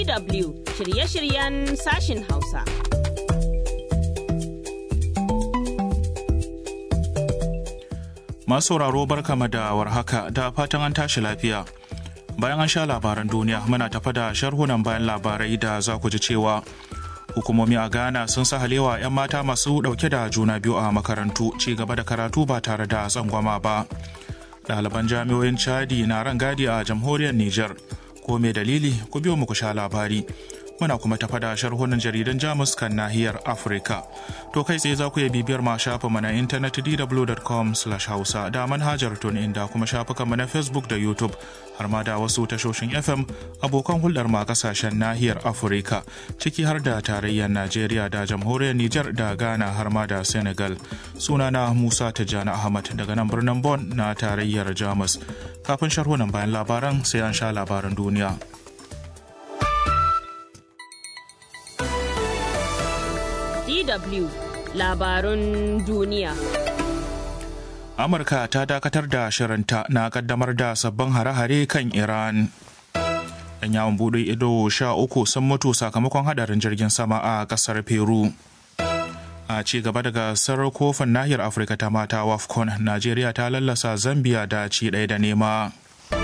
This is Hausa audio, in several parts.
DW shirye-shiryen sashin Hausa. Masu sauraro barkama da warhaka da fatan an tashi lafiya. Bayan an sha labaran duniya muna tafa da sharhunan bayan labarai da za ku ji cewa hukumomi a Ghana sun sa halewa 'yan mata masu dauke da juna biyu a makarantu ci gaba da karatu ba tare da tsangwama ba. Ɗaliban jami'oyin Chadi na ran gadi a jamhuriyar Nijar. Ko me dalili ku biyo mu ku sha labari. muna kuma tafa da sharhunan jaridan jamus kan nahiyar afirka to kai tsaye za ku iya bibiyar ma shafin na intanet dw.com hausa da manhajar tun inda kuma shafukan mu na facebook da youtube har ma da wasu tashoshin fm abokan hulɗar ma kasashen nahiyar afirka ciki har da tarayyar najeriya da jamhuriyar niger da ghana har ma da senegal sunana musa tijjani ahmad daga nan birnin bon na tarayyar jamus kafin sharhunan bayan labaran sai an sha labaran duniya DW labarun duniya. Amurka ta dakatar da shirinta na kaddamar da sabbin hare-hare kan Iran. Yan yawon buɗe ido sha uku sun mutu sakamakon hadarin jirgin sama a ƙasar Peru. A ci gaba da gasar kofin nahiyar Afirka ta mata WAFCON, Najeriya ta lallasa Zambia da ci ɗaya da nema.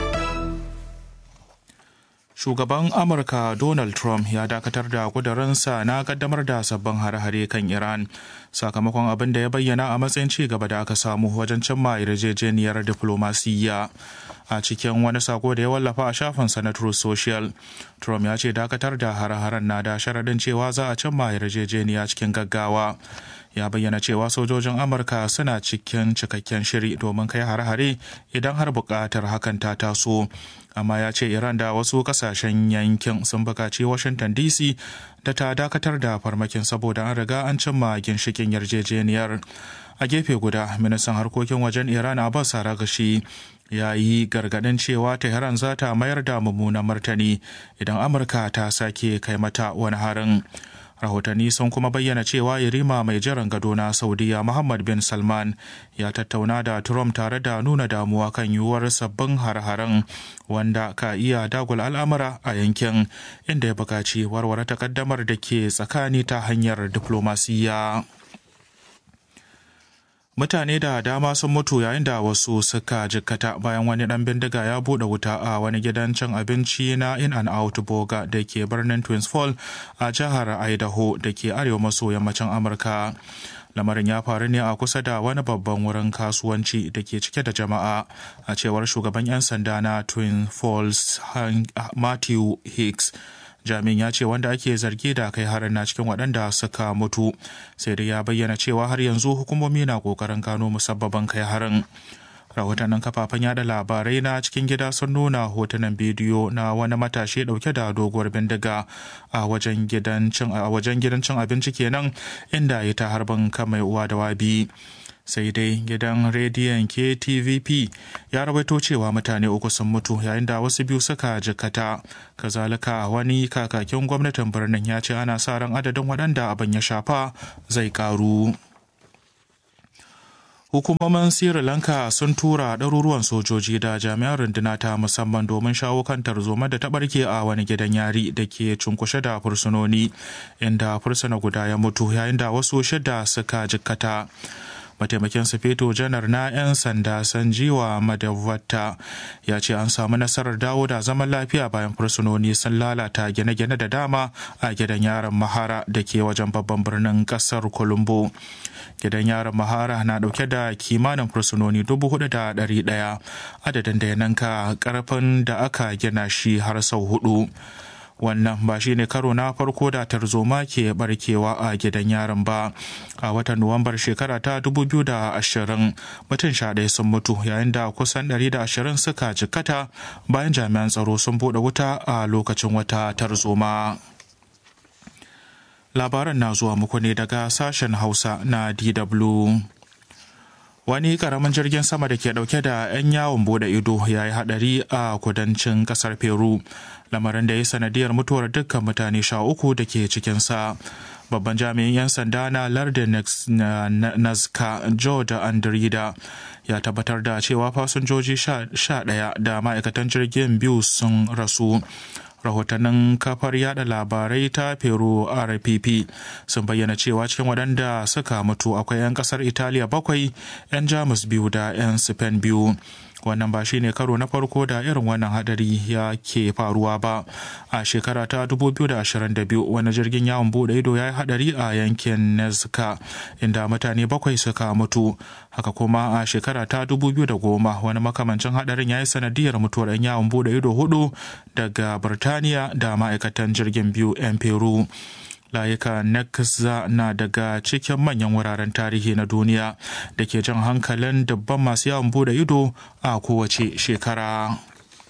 shugaban amurka donald trump ya dakatar da kudurinsa na kaddamar da sabbin hare-hare kan iran sakamakon abin da ya bayyana a matsayin ci gaba da aka samu wajen cimma yarjejeniyar diflomasiyya a cikin wani sako da ya wallafa a shafinsa na Truth Social. Trump ya ce dakatar da hare-haren na da sharaɗin cewa za a cimma yarjejeniya cikin gaggawa. Ya bayyana cewa sojojin Amurka suna cikin cikakken shiri domin kai hare-hare idan har buƙatar hakan ta taso. Amma ya ce Iran da wasu ƙasashen yankin sun buƙaci Washington DC da ta dakatar da farmakin saboda an riga an cimma ginshikin yarjejeniyar. A gefe guda, ministan harkokin wajen Iran Abbas Aragashi ya yi gargaɗin cewa Tehran za ta mayar da mummunan martani idan Amurka ta sake kai mata wani harin. Rahotanni sun kuma bayyana cewa Yarima mai jiran gado na Saudiya Muhammad bin Salman ya tattauna da Trump tare da nuna damuwa kan yiwuwar sabbin har-haren wanda ka iya dagula al'amura a yankin inda ya buƙaci warware takaddamar da ke tsakani ta hanyar diflomasiyya. mutane da dama sun mutu yayin da wasu suka jikkata bayan wani dan bindiga ya bude wuta a wani gidan cin abinci na in and out boga da ke birnin twins fall a jihar idaho da ke arewa maso yammacin amurka lamarin ya faru ne a kusa da wani babban wurin kasuwanci da ke cike da jama'a a cewar shugaban 'yan sanda na twin falls matthew hicks jami'in ya ce wanda ake zargi da kai harin na cikin waɗanda suka mutu sai dai ya bayyana cewa har yanzu hukumomi na ƙoƙarin gano musabbaban kai harin rahotannin kafafen yada labarai na cikin gida sun nuna hotunan bidiyo na wani matashi dauke da doguwar bindiga a wajen gidan cin abinci kenan inda ya ta harbin kan mai uwa da wabi sai dai gidan rediyon ktvp ya rawaito cewa mutane uku sun mutu yayin da wasu biyu suka jikata kazalika wani kakakin gwamnatin birnin ya ce ana sa ran adadin waɗanda abin ya shafa zai karu hukumomin sri lanka sun tura ɗaruruwan sojoji da jami'an runduna ta musamman domin shawo kan tarzoma da ta ɓarke a wani gidan yari da ke cunkushe da fursunoni inda fursuna guda ya mutu yayin da wasu shida suka jikkata mataimakin sufeto janar na 'yan sanda sanjiwa madawata ya ce an samu nasarar dawo da zaman lafiya bayan fursunoni sun lalata gine-gine da dama a gidan yaron mahara da ke wajen babban birnin kasar colombo gidan yaron mahara na dauke da kimanin fursunoni dubu hudu da dari daya adadin da ya nanka karfin da aka gina shi har sau hudu wannan ba shi ne karo na farko da tarzoma ke barkewa a gidan yaron ba a watan nuwambar shekara ta 2020 mutum sha ɗaya sun mutu yayin da kusan 120 suka jikkata bayan jami'an tsaro sun bude wuta a lokacin wata tarzoma labaran na zuwa muku ne daga sashen hausa na dw wani karamin jirgin sama da ke dauke da 'yan yawon bude ido ya yi hadari a kudancin kasar peru lamarin da ya sanadiyar mutuwar dukkan mutane sha uku da ke cikinsa babban jami'in 'yan sanda na lardin nazca george andrida ya tabbatar da cewa fasinjoji sha ɗaya da ma'aikatan jirgin biyu sun rasu rahotannin kafar yada labarai ta peru rpp sun bayyana cewa cikin waɗanda suka mutu akwai 'yan ƙasar italiya bakwai 'yan jamus biyu da 'yan spain biyu wannan ba shine karo na farko da irin wannan hadari ya ke faruwa ba a shekara ta 2022 wani jirgin yawon bude ido ya yi hadari a yankin nezca inda mutane bakwai suka mutu haka kuma a shekara ta 2010 wani makamancin hadarin ya yi sanadiyar mutuwar 'yan yawon bude ido hudu daga birtaniya da ma'aikatan jirgin biyu 'yan peru layuka Nekza na daga cikin manyan wuraren tarihi na duniya da ke jan hankalin dubban masu yawon bude ido a kowace shekara.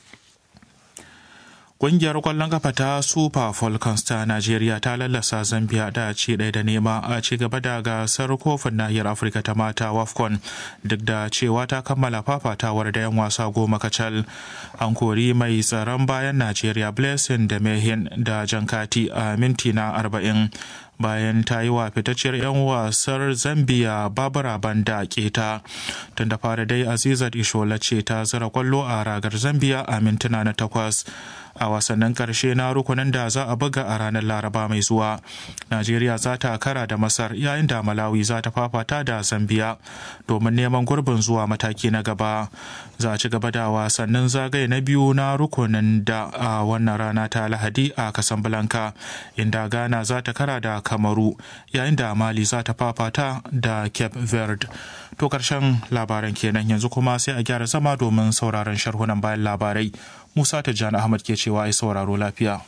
Ƙungiyar ƙwallon kafa ta Super Falcons ta Najeriya ta lallasa Zambia da ci ɗaya da nema a ci gaba da gasar kofin nahiyar Afirka ta mata WAFCON duk da cewa ta kammala fafatawar da 'yan wasa goma kacal. An kori mai tsaron bayan Najeriya Blessing da Mehin da Jankati a minti na arba'in. bayan ta yi wa fitacciyar 'yan wasar zambia babura banda keta tun da fara dai azizat ishola ce ta zira kwallo a ragar zambia a mintuna na takwas a wasannin karshe na rukunin da za a buga a ranar laraba mai zuwa najeriya za ta kara da masar yayin da malawi za ta fafata da zambia domin neman gurbin zuwa mataki na gaba za a ci gaba da wasannin zagaye na biyu na rukunin da a wannan rana ta lahadi a casablanca inda ghana za ta kara da kamaru yayin da mali za ta fafata da cape verde to karshen labaran kenan yanzu kuma sai a gyara zama domin sauraron sharhunan bayan labarai musa tijjani ahmad ke cewa ai sauraro lafiya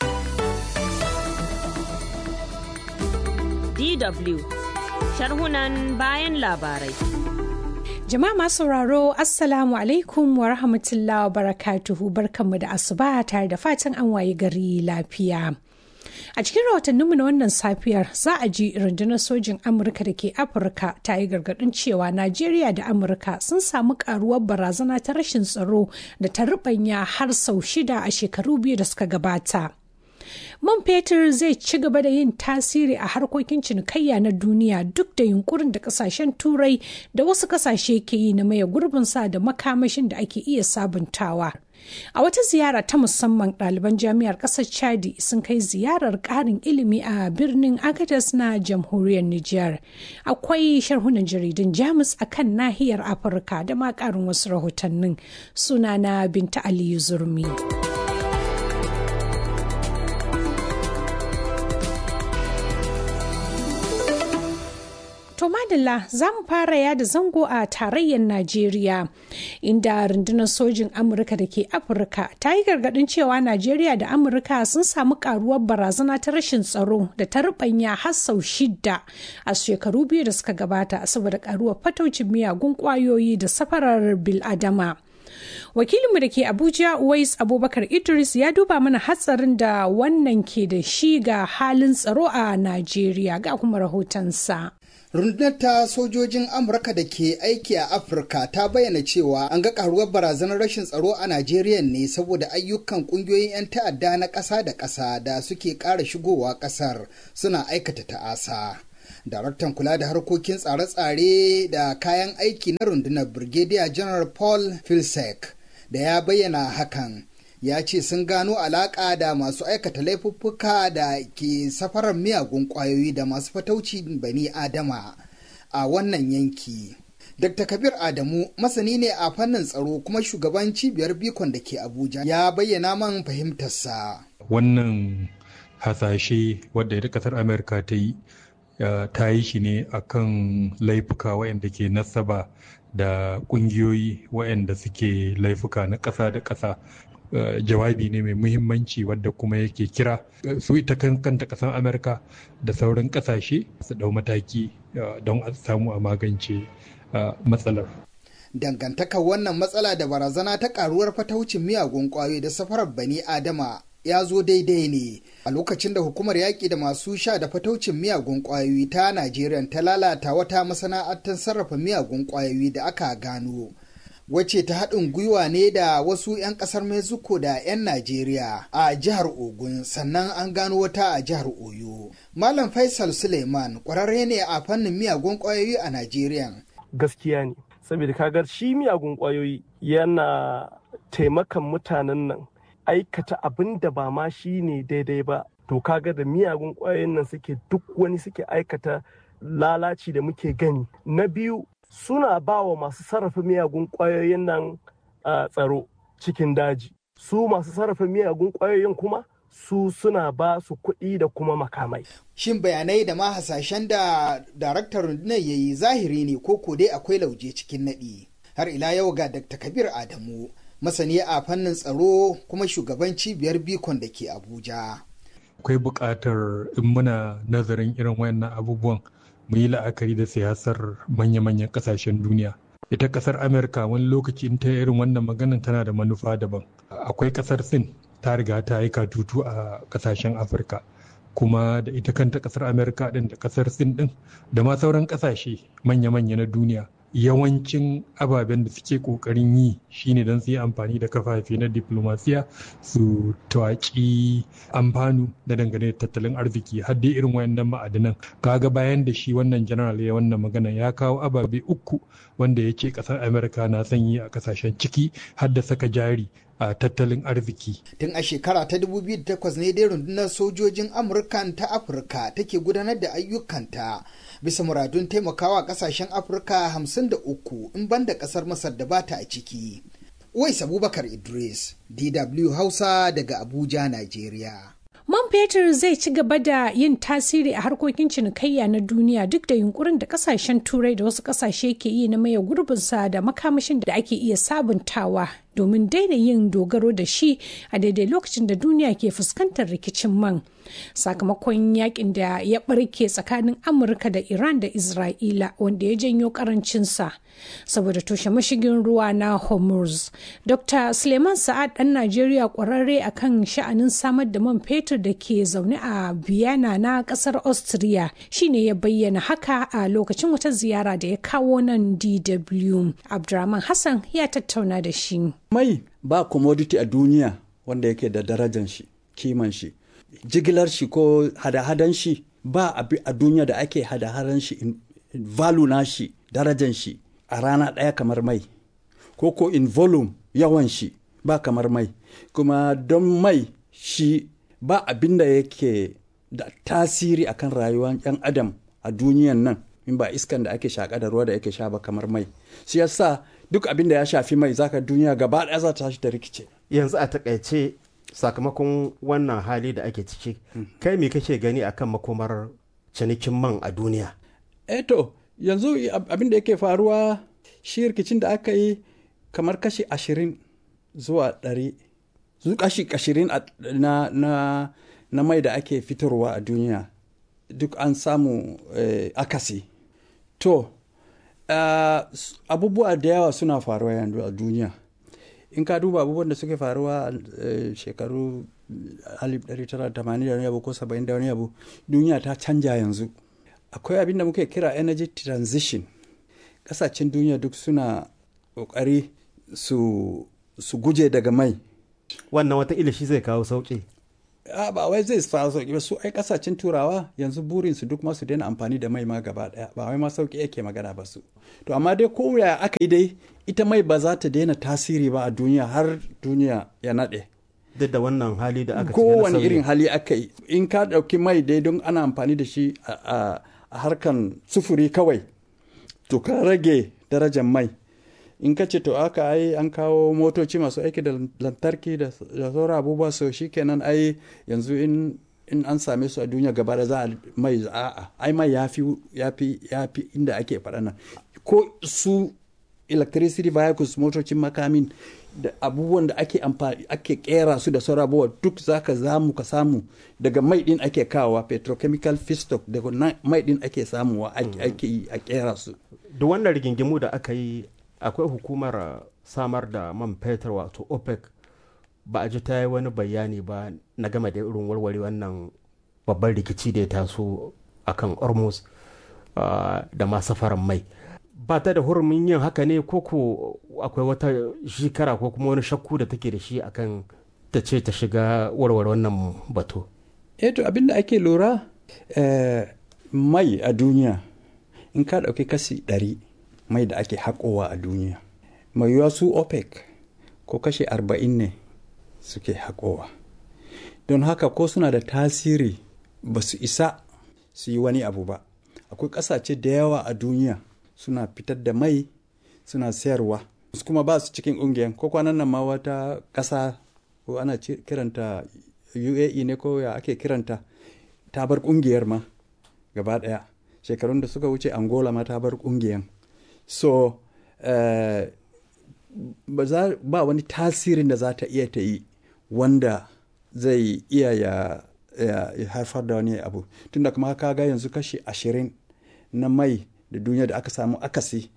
DW sharhunan bayan labarai. Jama'a masu sauraro Assalamu alaikum wa rahmatullahi wa barakatuhu barkanmu da asuba tare da fatan an waye gari lafiya. A cikin rahotanninmu na wannan safiyar za a ji rundunar sojin Amurka da ke Afirka ta yi gargaɗin cewa Najeriya da Amurka sun samu karuwar barazana ta rashin tsaro da ta rubanya har sau shida a shekaru biyu da suka gabata. Man fetur zai ci gaba da yin tasiri a harkokin cinikayya na duniya duk da yunkurin da kasashen turai da wasu kasashe ke yi na maye gurbinsa da makamashin da ake iya sabuntawa. A wata ziyara ta musamman ɗaliban jami'ar ƙasar Chadi sun kai ziyarar ƙarin ilimi a birnin Agadez na jamhuriyar Nijar. Akwai sharhunan jaridun Jamus a kan nahiyar Afirka da ma ƙarin wasu rahotannin sunana Binta Aliyu Zurmi. To madalla za mu fara yada zango a tarayyar Najeriya inda rundunar sojin Amurka da ke Afirka ta yi gargadin cewa Najeriya da Amurka sun samu karuwar barazana ta rashin tsaro da ta rubanya har sau shida a shekaru biyu da suka gabata saboda karuwar fataucin miyagun kwayoyi da safarar biladama. wakilinmu da ke abuja uwais abubakar idris ya duba mana hatsarin da wannan ke da shi ga halin tsaro a najeriya ga kuma rahotonsa rundunar ta sojojin amurka da ke aiki a afirka ta bayyana cewa an ga karuwar barazanar rashin tsaro a najeriya ne saboda ayyukan kungiyoyin 'yan ta'adda na ƙasa da ƙasa da suke ƙara shigowa ƙasar suna aikata ta'asa daraktan kula da harkokin tsare-tsare da kayan aiki na rundunar brigadier general paul filsek da ya bayyana hakan ya ce sun gano alaƙa da masu aikata laifuffuka da ke safarar miyagun ƙwayoyi da masu fatauci bani adama a wannan yanki dr kabir adamu masani ne a fannin tsaro kuma shugaban cibiyar bikon da ke abuja ya bayyana man fahimtarsa wannan hasashe wadda ita kasar amurka ta yi ta yi shi ne akan laifuka waɗanda ke nasaba da ƙungiyoyi waɗanda suke laifuka na ƙasa da ƙasa Uh, jawabi ne mai muhimmanci wadda kuma yake kira uh, su ita kanta kasan amurka da sauran kasashe su dau mataki uh, don a samu a magance matsalar dangantakar wannan matsala da barazana ta karuwar fataucin miyagun kwayoyi da safarar bani adama ya zo daidai ne a lokacin da hukumar yaƙi da masu sha da fataucin miyagun ƙwayoyi ta najeriya ta lalata wata masana'antar sarrafa miyagun ƙwayoyi da aka gano wacce ta haɗin gwiwa ne da wasu 'yan ƙasar mexico da 'yan najeriya a jihar ogun sannan an gano wata a jihar oyo malam faisal suleiman ƙwararre ne a fannin miyagun ƙwayoyi a najeriya gaskiya ne saboda kagar shi miyagun ƙwayoyi yana taimakan mutanen nan aikata abin da ba ma shi ne daidai ba to kaga da miyagun ƙwayoyin nan suke duk wani suke aikata lalaci da muke gani na biyu suna ba wa masu sarrafa miyagun ƙwayoyin nan tsaro cikin daji su masu sarrafa miyagun ƙwayoyin kuma su suna ba su kuɗi da kuma makamai. Shin bayanai da ma hasashen da daraktar rundunar ya yi zahiri ne ko ko dai akwai lauje cikin naɗi. Har ila yau ga Dr. Kabir Adamu, masani a fannin tsaro kuma shugaban cibiyar Bikon da ke Abuja. Akwai buƙatar in muna nazarin irin wayannan abubuwan mu yi la'akari da siyasar manya-manyan ƙasashen duniya. Ita ƙasar Amerika wani lokaci in ta irin wannan maganin tana da manufa daban. Akwai ƙasar Sin ta riga ta yi katutu a kasashen afirka kuma da ita kanta kasar amerika din da kasar sin din da ma sauran kasashe manya-manya na duniya yawancin ababen da suke kokarin yi shine don su yi amfani da kafafe na diplomasiya su tawaki amfanu da dangane da tattalin arziki har dai irin wayannan ma'adinan kaga bayan da shi wannan general ya wannan magana ya kawo ababe uku wanda ya ce kasar amerika na son yi a kasashen ciki har da saka jari a tattalin arziki. Tun a shekara ta 2008 ne dai rundunar sojojin Amurkan ta Afirka take gudanar da ayyukanta bisa muradun taimakawa kasashen Afirka 53 in banda kasar Masar da bata a ciki. Uwais Abubakar Idris, DW Hausa daga Abuja, Najeriya. Man fetur zai ci gaba da yin tasiri a harkokin cinikayya na duniya duk da yunkurin da kasashen turai da wasu kasashe ke yi na maye gurbinsa da makamashin da ake iya sabuntawa domin daina yin dogaro da shi a daidai lokacin da duniya ke fuskantar rikicin man sakamakon yakin da ya barke tsakanin amurka da iran da isra'ila wanda ya janyo karancinsa saboda toshe mashigin ruwa na hormuz dr suleiman sa'ad dan najeriya kwararre akan sha'anin samar da man fetur da ke zaune a vienna na kasar austria shine ya bayyana haka a lokacin wata ziyara da ya kawo nan dw abdurrahman hassan ya tattauna da shi mai ba commodity a duniya wanda yake da darajan shi kiman shi jigilar shi ko hada-hadan shi ba abi a duniya da ake hada-hadan shi in, in value na shi darajan shi a rana ɗaya kamar mai ko ko in volume yawan shi ba kamar mai kuma don mai shi ba abin da yake da tasiri akan rayuwar 'yan adam a duniyan nan in ba iskan da ake shaƙa da ruwa da ake sha ba kamar mai shi yasa duk abin da ya shafi mai zaka duniya gaba ɗaya za ta tashi da rikice yanzu a takaice sakamakon wannan hali da ake ciki kai me kake gani akan makomar cinikin man a duniya eto yanzu abin da yake faruwa shi rikicin da aka yi kamar kashi ashirin zuwa ɗari zu kashi ashirin na, na, na mai da ake fitarwa a duniya duk an samu eh, akasi to uh, abubuwa da yawa suna faruwa yanzu a duniya in ka duba abubuwan da suke faruwa a uh, shekaru 1980 da wani abu ko 70 da wani abu duniya ta canja yanzu akwai abin da muke kira energy transition kasashen duniya duk suna kokari su, su guje daga mai wannan wata ilishi zai kawo sauƙi a ba wai zai kawo sauƙi ba su ai kasashen turawa yanzu burin su duk masu daina amfani da mai ma gaba daya ba wai ma sauƙi yake magana ba su to amma dai ko ya aka yi dai ita mai ba za ta daina tasiri ba a duniya har duniya ya naɗe duk da wannan hali da aka kowane irin hali aka yi in ka ɗauki mai dai don ana amfani da shi a harkan sufuri kawai to ka rage darajar mai in ka ce to aka ai an kawo motoci masu aiki da lantarki da sauran abubuwa so kenan ai yanzu in in an same su a duniya gaba da za a mai a'a ai mai yafi yafi yafi inda ake faɗa nan ko su electricity vehicles motocin makamin da abubuwan da ake amfani ake kera su da sauran abubuwa duk zaka zamu ka samu daga mai din ake kawowa petrochemical feedstock daga mai din ake samuwa ake yi a kera su duk wannan rigingimu da aka yi akwai hukumar samar da man fetur wato opec ba a ji ta yi wani bayani ba na game da irin warware wannan babban rikici da ya taso akan ormus da ma safaran mai ba ta da hurumin yin haka ne ko ko akwai wata shekara ko kuma wani shakku da take da shi akan ta ce ta shiga warware wannan batu eh to abinda ake lura mai a duniya in ka ɗauki kasi ɗari mai da ake haƙowa a duniya mai yiwuwa su opec ko kashe arba'in ne suke haƙowa don haka ko suna da tasiri ba su isa su yi wani abu ba akwai ƙasashe da yawa a duniya suna fitar da mai suna sayarwa su kuma ba su cikin ƙungiyar ko kwanan nan ma wata ƙasa ko ana kiranta uae ne ko ya ake kiranta ta bar ƙungiyar ma gaba ɗaya shekarun da suka wuce angola ma ta bar ƙungiyar so uh, ba wani tasirin da za ta iya ta yi wanda zai iya ya, ya, ya haifar da wani abu tunda kuma ka ga yanzu kashi ashirin na mai da duniya da aka samu akasi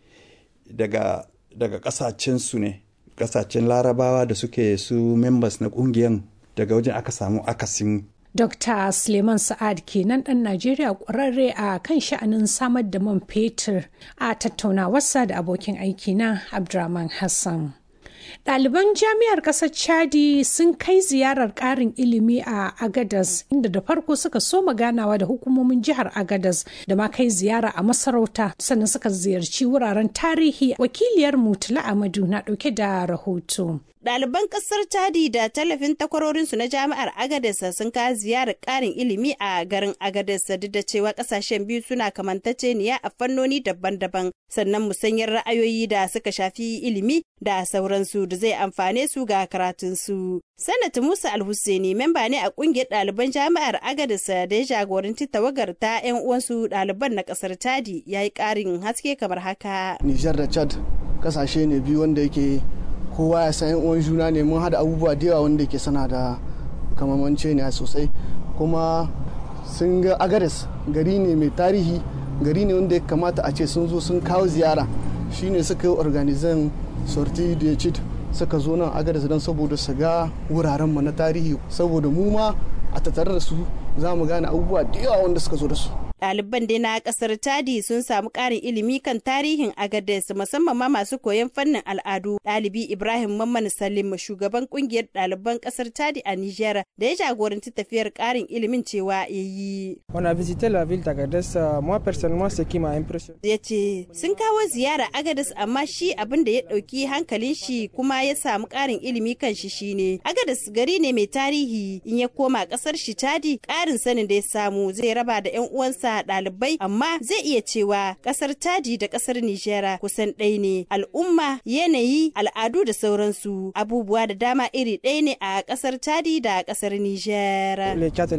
daga daga kasashensu ne kasashen larabawa da suke su members na kungiyan daga wajen aka samu akasin Dr. Suleiman Sa'ad kenan ɗan Najeriya ƙwararre a kan sha'anin samar da man fetur a tattaunawarsa da abokin aiki na Abdurrahman Hassan. Ɗaliban jami'ar ƙasar Chadi sun kai ziyarar ƙarin ilimi a Agadas inda da farko suka soma ganawa da hukumomin jihar Agadas da ma kai ziyara a masarauta sannan suka ziyarci wuraren tarihi wakiliyar Mutula Amadu na ɗauke da rahoto. Ɗaliban ƙasar Chadi da tallafin takwarorinsu na jami'ar Agadez sun kawo ziyarar ƙarin ilimi a garin Agadez duk da cewa ƙasashen biyu suna kamantaceniya a fannoni daban-daban sannan musanyar ra'ayoyi da suka shafi ilimi da sauransu da zai amfane su ga karatunsu. Sanat Musa Alhussaini memba ne a ƙungiyar ɗaliban jami'ar Agadez da ya jagoranci tawagar ta 'yan uwansu ɗaliban na ƙasar Chadi ya yi ƙarin haske kamar haka. Nijar da Chad ƙasashe ne biyu wanda yake kowa ya san uwan juna ne mun hada abubuwa da yawa wanda ke sana da kamamance ne sosai kuma sun ga agares gari ne mai tarihi gari ne wanda ya kamata a ce sun zo sun kawo ziyara shine suka yi organizan sorti da cid suka zo nan agares don saboda su ga wurarenmu na tarihi saboda mu ma a tattare da su za mu gane abubuwa da yawa wanda suka zo da su ɗaliban dai na ƙasar Chadi sun samu ƙarin ilimi kan tarihin Agadez musamman ma masu koyon fannin al'adu. Ɗalibi Ibrahim Mamman Salim shugaban ƙungiyar ɗaliban ƙasar Chadi a Nijar da ya jagoranci tafiyar ƙarin ilimin cewa ya yi. On a visité la ville d'Agadez, moi personnellement ce qui m'a impressionné. Ya ce sun kawo ziyara Agadez amma shi abin da ya ɗauki hankalin shi kuma ya samu ƙarin ilimi kan shi shine. Agadez gari ne mai tarihi in ya koma ƙasar shi Chadi ƙarin sanin da ya samu zai raba da 'yan uwansa ɗalibai amma zai iya cewa ƙasar Chadi da ƙasar Nijera kusan ɗaya ne al'umma yanayi al'adu da sauransu abubuwa da dama iri ɗaya ne a ƙasar Chadi da ƙasar Nijera.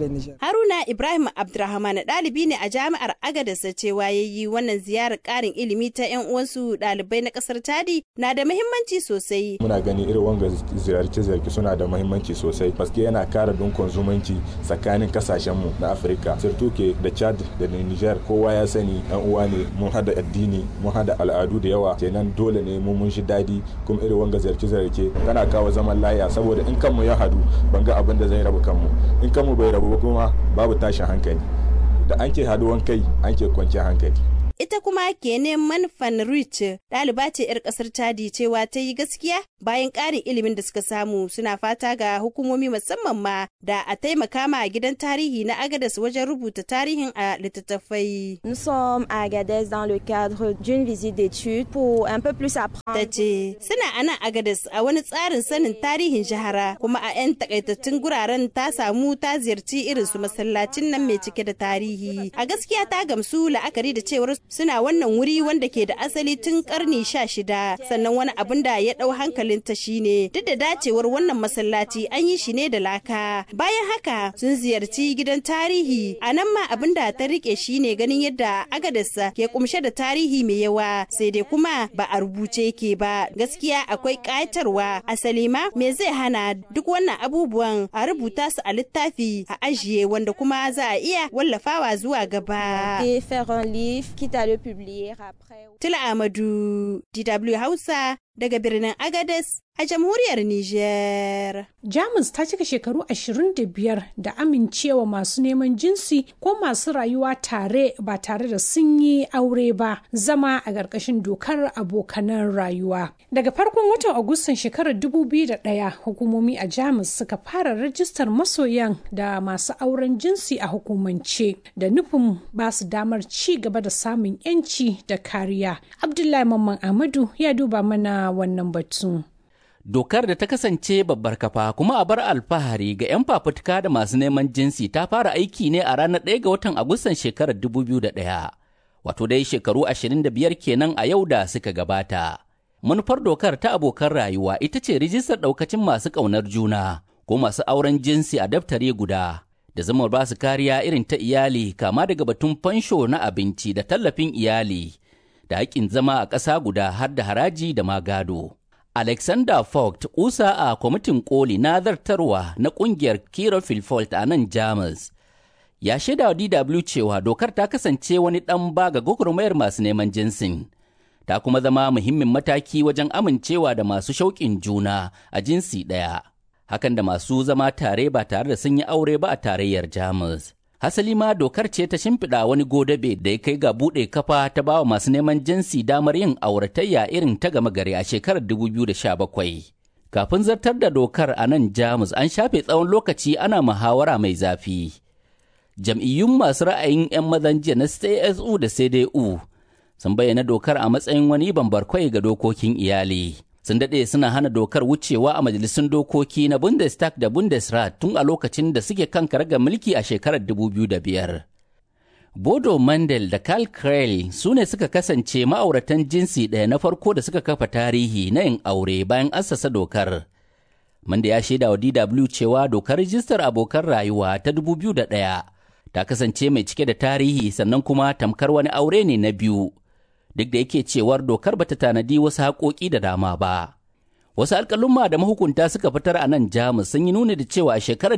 Haruna Ibrahim Abdurrahman ɗalibi ne a jami'ar Agadez cewa ya yi wannan ziyarar ƙarin ilimi ta 'yan uwansu ɗalibai na ƙasar Chadi na da muhimmanci sosai. Muna gani irin wanga ziyarce-ziyarce suna da muhimmanci sosai paske yana kara dunkon zumunci tsakanin kasashenmu na Afirka. Sirtuke da Chad da Niger kowa ya sani yan uwa ne mun hada addini mun hada al'adu da yawa kenan dole ne mu mun shi dadi kuma irin wanga ziyarce ziyarce tana kawo zaman laya saboda in kanmu ya hadu ban ga abin da zai rabu kanmu in kanmu bai rabu kuma babu tashin hankali da an ke haduwan kai an ke kwanciyar hankali ita kuma kene manfan rich ɗaliba ce 'yar ƙasar chadi cewa ta yi gaskiya bayan ƙarin ilimin da suka samu suna fata ga hukumomi musamman ma da a taimaka ma gidan tarihi na agadas wajen rubuta tarihin a littattafai. Nous sommes à Agadez dans le cadre d'une visite d'études pour un peu plus apprendre. Ta ce suna a nan agadas a wani tsarin sanin tarihin jihara kuma a 'yan takaitattun guraren ta samu ta ziyarci irin su masallacin nan mai cike da tarihi. A gaskiya ta gamsu la'akari da cewar suna wannan wuri wanda ke da asali tun karni sha shida sannan wani abin da ya ɗau hankalinta shine duk da dacewar wannan masallaci an yi shi ne da laka bayan haka sun ziyarci gidan tarihi a nan ma abin da ta rike shine ganin yadda agadarsa ke kumshe da tarihi mai yawa sai dai kuma ba a rubuce ke ba gaskiya akwai ƙayatarwa asali ma me zai hana duk wannan abubuwan a rubuta su a littafi a ajiye wanda kuma za a iya wallafawa zuwa gaba. Tula Amadu, DW Hausa, daga birnin Agades a jamhuriyar Nijar. Jamus ta cika shekaru 25 da amincewa masu neman jinsi ko masu rayuwa tare ba tare da sun yi aure ba zama a ƙarƙashin dokar abokanan rayuwa. Daga farkon watan Agustan shekarar 2001 hukumomi a Jamus suka fara rajistar masoyan da masu auren jinsi a hukumance da nufin ba su damar ci gaba da samun 'yanci da kariya. Abdullahi Mamman Amadu ya duba mana wannan batu. Dokar da ta kasance babbar kafa kuma a bar alfahari ga 'yan fafutuka da masu neman jinsi ta fara aiki ne a ranar 1 ga watan Agustan shekarar 2001, wato dai shekaru 25 kenan a yau da suka gabata. Manufar dokar ta abokan rayuwa ita ce rijistar ɗaukacin masu ƙaunar juna ko masu auren jinsi a daftare guda, da zama ba su kariya irin ta iyali kama daga batun fansho na abinci da tallafin iyali, da haƙƙin zama a ƙasa guda har da haraji da magado. Alexander Vogt, kusa a kwamitin koli na zartarwa na kungiyar Kira Filfolt a nan Jamus, ya shaida wa DW cewa dokar ta kasance wani ɗan ba ga gwagwarmayar masu neman jinsin. Ta kuma zama muhimmin mataki wajen amincewa da masu shauƙin juna a jinsi ɗaya. Hakan da masu zama tare ba tare da sun yi aure ba a tarayyar Jamus. Hasali ma dokar ce ta shimfiɗa wani godabe da ya kai ga buɗe kafa ta bawa masu neman jinsi damar yin auratayya irin ta gama gari a shekarar 2017. Kafin zartar da dokar a nan Jamus an shafe tsawon lokaci ana muhawara mai zafi. Jam'iyyun masu ra'ayin 'yan mazan jiya na CSU da CDU sun bayyana dokar a matsayin wani bambarkwai ga dokokin iyali. sun daɗe suna hana dokar wucewa a majalisun dokoki na Bundestag da Bundesrat tun a lokacin da suke kan karagar mulki a shekarar 2005. Bodo Mandel da Karl Krell su ne suka kasance ma'auratan jinsi ɗaya na farko da suka kafa tarihi na yin aure bayan assasa dokar. Manda ya shaida wa DW cewa dokar rijistar abokan rayuwa ta 2001 ta kasance mai cike da tarihi sannan kuma tamkar wani aure ne na biyu. duk da yake cewar dokar bata tanadi wasu haƙoƙi da dama ba. Wasu alƙalumma da mahukunta suka fitar a nan Jamus sun yi nuni da cewa a shekarar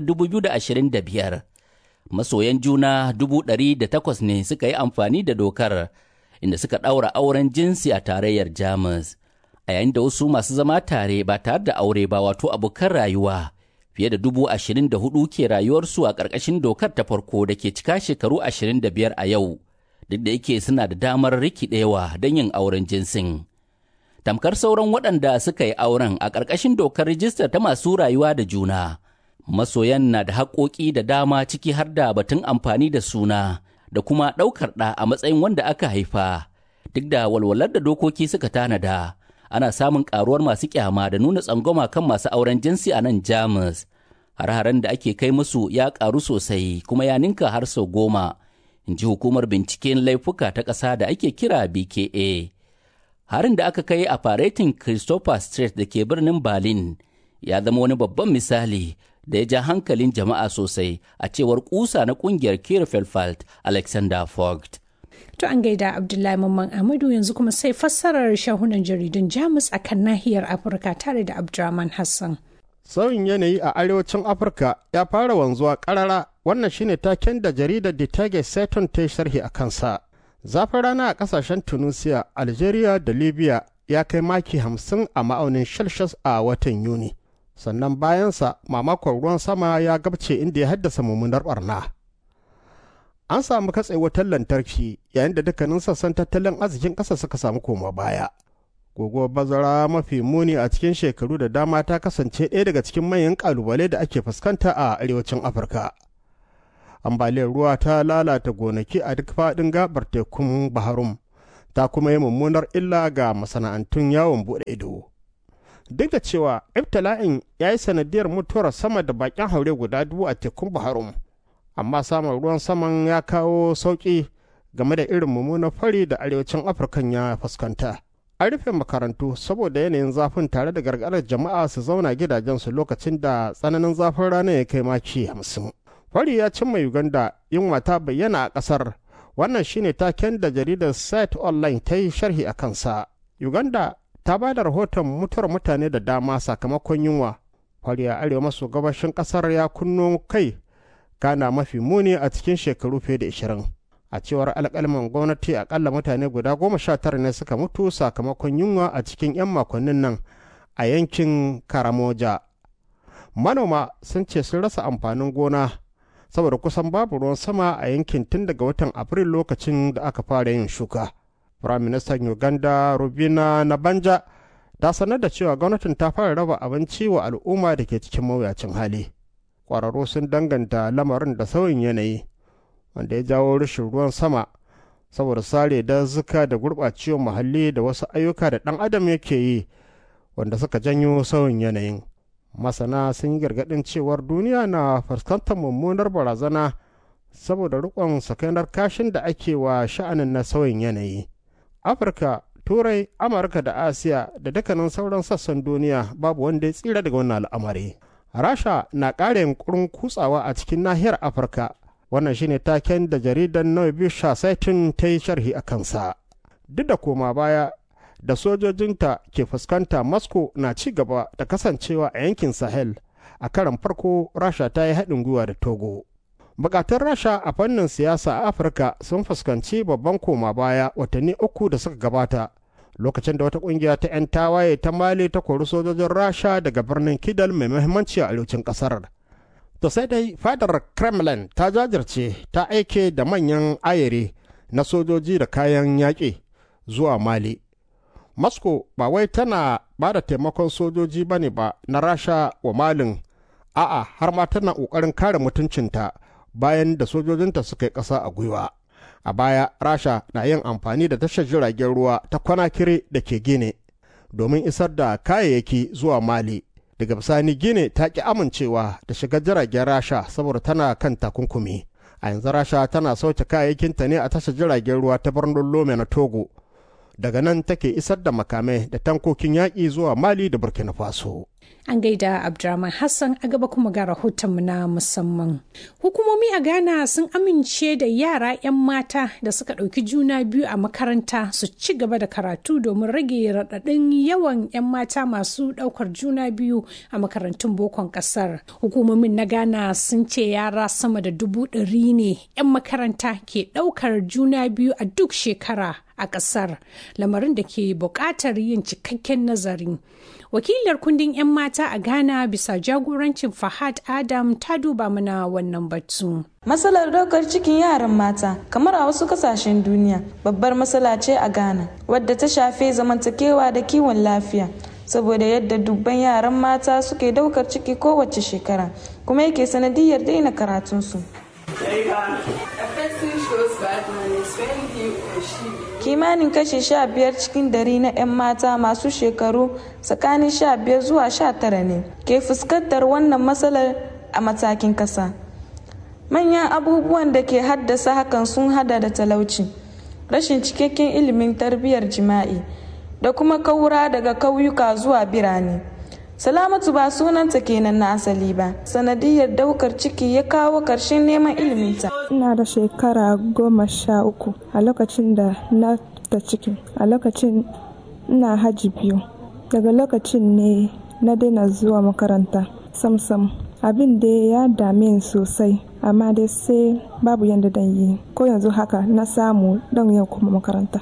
2025 masoyan juna dubu ɗari da takwas ne suka yi amfani da dokar inda suka ɗaura auren jinsi a tarayyar Jamus. A yayin da wasu masu zama tare ba tare da aure ba wato abokan rayuwa fiye da dubu ashirin da hudu ke rayuwarsu a ƙarƙashin dokar ta farko da ke cika shekaru ashirin da biyar a yau. duk da yake suna da damar rikidewa don yin auren jinsin. Tamkar sauran waɗanda suka yi auren a ƙarƙashin dokar rijistar ta masu rayuwa da juna, masoyan na da haƙoƙi da dama ciki har da batun amfani da suna da kuma ɗaukar ɗa a matsayin wanda aka haifa. Duk da walwalar da dokoki suka tanada, ana samun ƙaruwar masu ƙyama da nuna tsangwama kan masu auren jinsi a nan Jamus. Har-haren da ake kai musu ya ƙaru sosai kuma ya ninka har sau goma. in ji hukumar binciken laifuka ta ƙasa da ake kira BKA. Harin da aka kai a faretin Christopher Street da ke birnin Berlin ya zama wani babban misali da ya ja hankalin jama'a sosai a cewar kusa na kungiyar Kirfelfalt Alexander Vogt. To an gaida Abdullahi Mamman Amadu yanzu kuma sai fassarar shahunan jaridun Jamus a kan nahiyar Afirka tare da Abdurrahman Hassan. Sauyin yanayi a arewacin Afirka ya fara wanzuwa ƙarara wannan shine taken da jaridar The Tage Seton ta sharhi a kansa. Zafin rana a ƙasashen Tunisia, Algeria da Libya ya kai maki hamsin a ma'aunin Celsius a watan Yuni. Sannan bayansa mamakon ruwan sama ya gabce inda ya haddasa mummunar barna. An samu katse wutar lantarki yayin da dukkanin sassan tattalin arzikin ƙasa suka samu koma baya. guguwar bazara mafi muni a cikin shekaru da dama ta kasance ɗaya daga cikin manyan ƙalubale da ake fuskanta a arewacin afirka ambaliyar ruwa ta lalata gonaki a duk faɗin gabar tekun baharum ta kuma yi mummunar illa ga masana'antun yawon buɗe ido duk da cewa ibtila'in ya yi sanadiyar mutuwar sama da bakin haure guda dubu a tekun baharum amma samun ruwan saman ya kawo sauƙi game da irin mummunar fari da arewacin afirkan ya fuskanta an rufe makarantu saboda yanayin zafin tare da gargaɗar jama'a su zauna gidajensu lokacin da tsananin zafin rana ya kai maki hamsin. Fari ya cimma Uganda yunwa ta bayyana a ƙasar wannan shine taken da jaridar site online ta yi sharhi a kansa. Uganda ta ba da rahoton mutuwar mutane da dama sakamakon yunwa. Fari a arewa maso gabashin ƙasar ya kunno kai gana mafi muni a cikin shekaru fiye da ashirin. a cewar alƙalman gwamnati akalla mutane guda goma sha tara ne suka mutu sakamakon yunwa a cikin 'yan makonnin nan a yankin karamoja manoma sun ce sun rasa amfanin gona saboda kusan babu ruwan sama a yankin tun daga watan afril lokacin da aka fara yin shuka firaministan uganda rubina na banja ta sanar da cewa gwamnatin ta fara raba abinci wa al'umma da ke cikin mawuyacin hali ƙwararru sun danganta lamarin da sauyin yanayi wanda ya jawo rashin ruwan sama saboda sare dazuka da gurɓacewar muhalli da wasu ayyuka da ɗan adam yake yi wanda suka janyo sauyin yanayin masana sun yi gargaɗin cewar duniya na fuskantar mummunar barazana saboda rikon sakainar kashin da ake wa sha'anin na sauyin yanayi afirka turai amurka da asiya da dukkanin sauran sassan duniya babu wanda ya tsira daga wannan al'amari rasha na ƙara yunkurin kutsawa a cikin nahiyar afirka wannan shine taken da jaridar Noibisha Saitin ta yi sharhi a kansa. Duk da koma baya da sojojinta ke fuskanta Moscow na ci gaba da kasancewa a yankin Sahel a karan farko Rasha ta yi haɗin gwiwa da Togo. Bukatun Rasha a fannin siyasa a Afirka sun fuskanci babban koma baya watanni uku da suka gabata lokacin da wata kungiya ta 'yan tawaye ta Mali ta kori sojojin Rasha daga birnin Kidal mai muhimmanci a arewacin ƙasar. To sai dai fadar Kremlin ta jajirce ta aike da manyan ayere na sojoji da kayan yaƙi zuwa Mali. Moscow ba wai tana ba da taimakon sojoji ba ne ba na Rasha wa Malin, a'a har ma tana ƙoƙarin kare mutuncinta bayan da sojojinta suka yi ƙasa a gwiwa. A baya, Rasha na yin amfani da tashar jiragen ruwa ta kwanakire da ke Gine domin isar da kayayyaki zuwa Mali. daga bisani gine ta ki amincewa da shiga jiragen rasha saboda tana kan takunkumi a yanzu rasha tana sauke kayayyakinta ne a tashar jiragen ruwa ta birnin lome na togo daga nan take isar da makamai da tankokin yaƙi zuwa mali da burkina faso An gaida Abdurrahman Hassan a gaba kuma ga rahotonmu na musamman. Hukumomi a Ghana sun amince da yara 'yan mata da suka ɗauki juna biyu a makaranta su ci gaba da karatu domin rage raɗaɗin yawan 'yan mata masu ɗaukar juna biyu a makarantun bokon ƙasar. Hukumomin na Ghana sun ce yara sama da dubu ɗari ne 'yan makaranta ke ɗaukar juna biyu a duk shekara a ƙasar, lamarin da ke buƙatar yin cikakken nazari. wakilar kundin 'yan mata a ghana bisa jagorancin fahad adam ta duba mana wannan batu matsalar daukar cikin yaran mata kamar a wasu kasashen duniya babbar matsala ce a ghana wadda ta shafe zamantakewa da kiwon lafiya saboda yadda dubban yaran mata suke daukar ciki kowace shekara kuma yake sanadiyar daina karatunsu kimanin kashi sha biyar cikin dari na 'yan mata masu shekaru tsakanin sha biyar zuwa sha tara ne ke fuskantar wannan matsalar a matakin kasa manyan abubuwan da ke haddasa hakan sun hada da talauci rashin cikakken ilimin tarbiyyar jima'i da kuma kaura daga kauyuka zuwa birane salamatu ba sunanta kenan na asali ba sanadiyar daukar ciki ya kawo karshen neman iliminta ina da shekara goma sha uku a lokacin da na da ciki a lokacin ina haji biyu daga lokacin ne na daina zuwa makaranta samsam abin da ya dame sosai amma dai sai babu yadda dan yi ko yanzu haka na samu dan yau kuma makaranta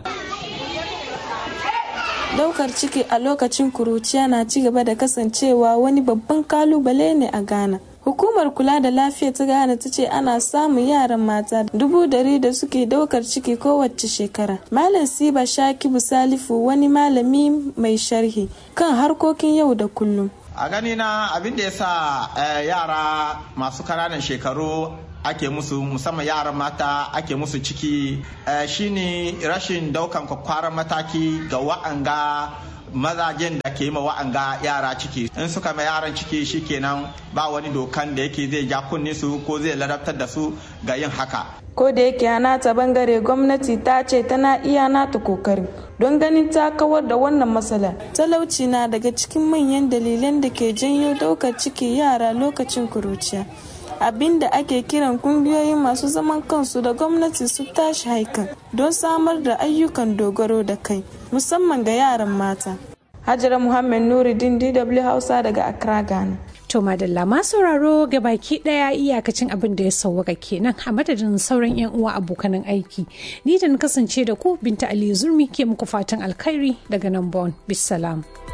daukar ciki a lokacin kuruciya na ci gaba da kasancewa wani babban kalubale ne a ghana hukumar kula da lafiya ta ghana ta ce ana samun yaran mata dubu dari da suke daukar ciki kowace shekara malam siba shakibu salifu wani malami mai sharhi kan harkokin yau da kullum a gani na abin da ya sa yara masu kananan shekaru ake musu musamman yaran mata ake musu ciki shine rashin daukan kwakwaran mataki ga wa'anga mazajen da ke yi ma wa'anga yara ciki in suka ma yaran ciki shikenan ba wani dokan da yake zai ja kunne su ko zai ladabtar da su ga yin haka ko da yake a nata bangare gwamnati ta ce tana iya nata kokarin don ganin ta kawar da wannan matsala talauci na daga cikin manyan dalilan da ke janyo daukar ciki yara lokacin kuruciya abin da ake kiran kungiyoyin masu zaman kansu da gwamnati su tashi haikan don samar da ayyukan dogaro da kai musamman ga yaran mata hajara muhammad nuruddin dw hausa daga accra ghana To madalla ma sauraro ga baki daya iyakacin abin da ya sauwaka kenan a madadin sauran yan uwa abokanan aiki. Ni da na kasance da ku Binta Ali Zurmi ke muku fatan alkhairi daga nan Bon. Bisalam.